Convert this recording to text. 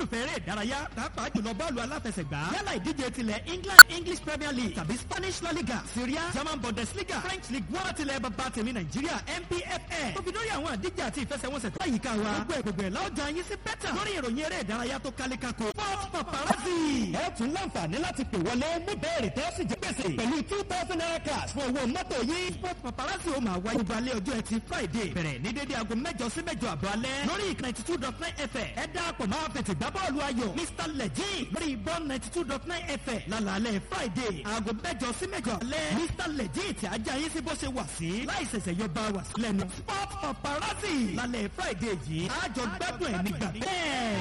olólùfẹ́ eré ìdárayá pàápàá jùlọ bọ́ọ̀lù aláfẹsẹ̀gbá yálà ìdíje tilẹ̀ England English Premier League tàbí Spanish La Liga Syria German Bundesliga French League wọ́n tilẹ̀ bàbá tèmi Nàìjíríà NPFL tó fi lórí àwọn àdíje àti ìfẹsẹ̀wọnsẹ̀ tó àyíká wa gbogbo ẹ̀gbẹ̀gbẹ̀ láwùjọ yín sí bẹ́tà lórí ìròyìn eré ìdárayá tó kálékáko Sport Paparazzi. ẹ tún láǹfààní láti pè wọlé mú bẹ́ẹ̀rì tẹ́ sì jẹ́ gbèsè pẹ̀lú two thousand naira cash fún owó mọ́tò yìí. Sport Paparazzi ó máa wáyé balẹ̀ ọjọ́ ẹtì Friday bẹ̀rẹ̀ ní dédé aago mẹ́jọ sí mẹ́jọ àbọ̀ alẹ́ lórí ìkànnì ninety two dot nine FM ẹ dáàpọ̀ máa fètè gbá bọ́ọ̀lù ayọ̀ Mr Legend lórí bọ́ọ̀lù ninety two dot nine FM lálàálẹ̀ Friday aago mẹ́jọ sí mẹ́jọ alẹ́ Mr Legend tí ajá yín sí bó ṣe wà sí láì ṣẹ̀ṣẹ̀ yọ bá wà sílẹ̀ nù Sport Paparazzi lálẹ́ Friday yìí àjọ gbádùn ẹ̀ nígbà bẹ́ẹ̀.